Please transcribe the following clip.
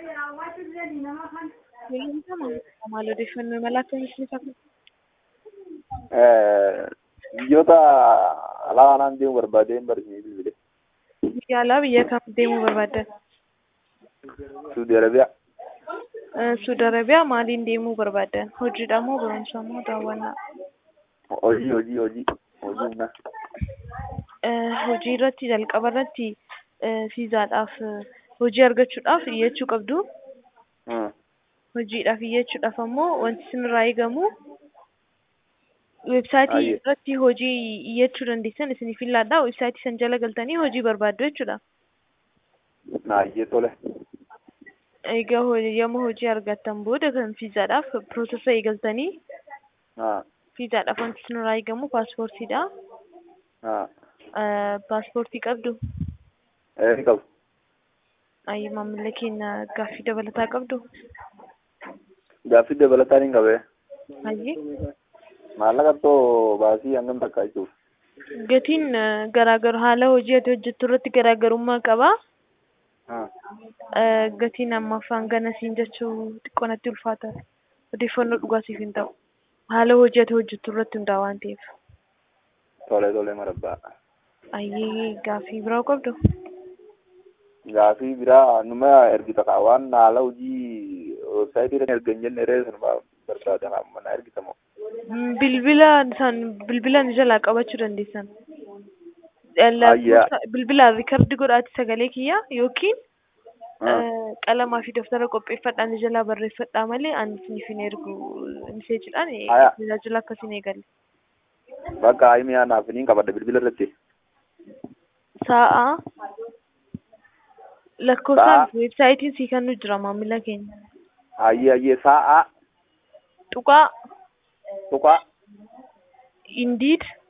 Maal odeeffannoo imala akkamitti ni fakkaata? Biyyoota alaa kanaan deemuu barbaadeen barsiisee bilbile. Biyya alaa biyya kam deemuu barbaaddan? Suudi Arabiyaa. Suudi Arabiyaa maaliin deemuu barbaaddan? Hojiidha moo barumsa moo daawwannaa? Hojii hojii hojii hojii humnaa. Hojii irratti jalqaba irratti fiizaadhaaf hojii argachuudhaaf iyyachuu qabdu. Hojiidhaaf iyyachuudhaaf ammoo wanti isinirraa eegamu weebsaayitii Baay'ee. irratti hojii iyyachuu dandeessan isiniif ilaalladha. Weebsaayitii san jala galtanii hojii barbaaddu jechuudha. Naayyee tole. Egaa hojii yommuu hojii argattan booda kan fiizaadhaaf piroosesa eegaltanii Haa fiizaadhaaf wanti isinirraa eegamu paaspoortiidha. haa. Paaspoortii qabdu. Ee ni qabu. Ayyi maamila keenya gaaffii dabalataa qabdu. Gaaffii dabalataa ni qabee. Ayyi. Maallaqa too baasii hangam takka jechuuf. Gatiin eh, garaagaru haala hojii ati hojjettu irratti garaagarummaa qaba. Haa. Eh, Gatiin ammaaf hangana siin jechuu xiqqoo natti ulfaata. Odeeffannoo dhugaatiif hin ta'u. Haala hojii ati hojjettu irratti hundaa'a waan ta'eef. Tole tole marabbaa. Ayyee gaaffii biraa qabdu. Gaaffii biraa numa ergita kaa waan haala hojii weebsaayitii irratti erga hin jenne ree sanuma barbaadan mana ergitamoo. Mm, Bilbila isaan bilbila ni jalaa qabachuu dandeessan. Ayyaa. Lakkoofsa bilbilaan riikardi godhaati sagalee kiyya yookiin Haa. eh, qalamaa fi daftara qopheeffadhaan ni jalaa barreeffadhaa malee ani isiniif hin ergu miseejiidhaan eh, Aya. tajaajila akkasiin eegalle. Bakka himi anaaf niin qabadha bilbila irratti. Sa'a lakkoofsaan Sa'a. weebsaayitiin sii kennu jira maamila keenya. Hayyee hayyee sa'a Tuqaa tuqaa Indeed